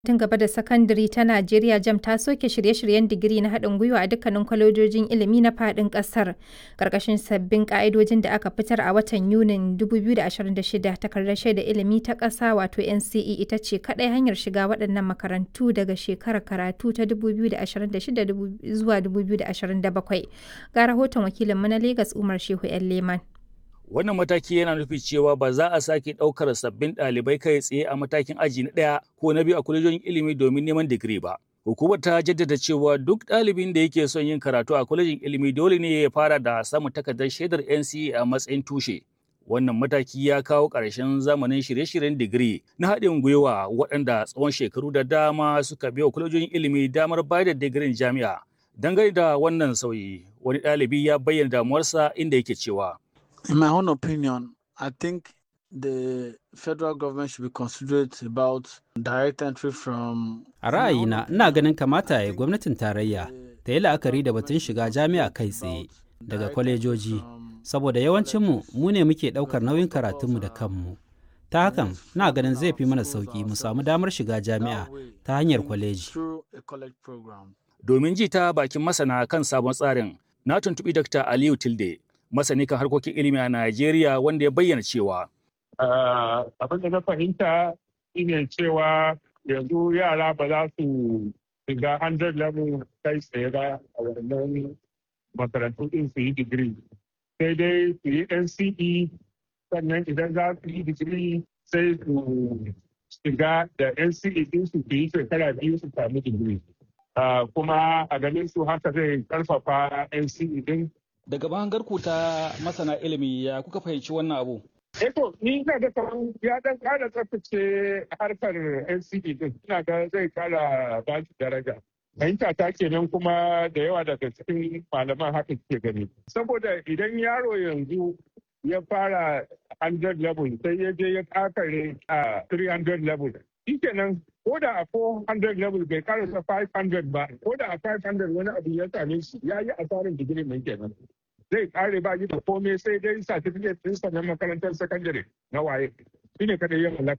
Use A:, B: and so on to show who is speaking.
A: Tun gaba da sakandare ta Najeriya JAMB ta soke shirye-shiryen digiri na haɗin gwiwa a dukkanin kwalejojin ilimi na faɗin ƙasar, ƙarƙashin sabbin ƙa'idojin da aka fitar a watan Yunin 2026. Takardar Shaidar Ilimi ta Ƙasa wato NCE ita ce kaɗai hanyar shiga waɗannan makarantu daga shekarar karatu ta 2026 zuwa 2027. Ga rahoton wakilinmu na Legas Umar Shehu 'yan Leman.
B: Wannan mataki yana nufin cewa ba za a sake ɗaukar sabbin ɗalibai kai tsaye a matakin aji na ɗaya ko na biyu a kwalejojin ilimi domin neman digiri ba. Hukumar ta jaddada cewa duk ɗalibin da yake son yin karatu a kwalejin ilimi dole ne ya fara da samun takardar shaidar NCE a matsayin tushe. Wannan mataki ya kawo ƙarshen zamanin shirye-shiryen digiri na haɗin gwiwa waɗanda tsawon shekaru da dama suka biya kwalejojin ilimi damar bayar da digirin jami'a. Dangane da wannan sauyi, wani ɗalibi ya bayyana damuwarsa inda yake cewa.
C: In my own opinion, I think the federal government should be considerate about direct entry from.
D: A ra'ayina, ina ganin kamata ya gwamnatin tarayya ta yi la'akari da batun shiga jami'a kai tsaye daga kwalejoji, saboda yawancinmu mu ne muke ɗaukar nauyin karatunmu da kanmu. Ta hakan, na ganin zai fi mana sauƙi mu samu damar shiga jami'a ta hanyar kwaleji.
B: Domin ji ta bakin masana kan sabon tsarin, na tuntuɓi Dr. Aliyu Tilde, masani kan harkokin ilimi a Najeriya wanda ya bayyana cewa.
E: Abin da na fahimta shine cewa yanzu yara ba za su shiga 100 level kai tsaye ba a wannan makarantu din su yi digiri. Sai dai su yi NCE sannan idan za su yi digiri sai su shiga da NCE din su yi shekara biyu su sami digiri. Kuma a ganin su haka zai karfafa NCE din
B: Daga bangarku ta masana ilimi ya kuka fahimci wannan abu?
E: Eto, ni ina ga kamar ya dan kara tsaftace harkar NCE din. Ina ga zai kara ba shi daraja. Fahimta ta kenan kuma da yawa daga cikin malaman haka ke gani. Saboda idan yaro yanzu ya fara 100 level sai ya je ya kakare a 300 level. Shi kenan ko da a 400 level bai karasa 500 ba, ko da a 500 wani abu ya same shi ya yi asarin digiri mai kenan. zai kare ba da komai sai dai certificate ɗinsa na makarantar sakandare na waye shi ne kadai ya mallaka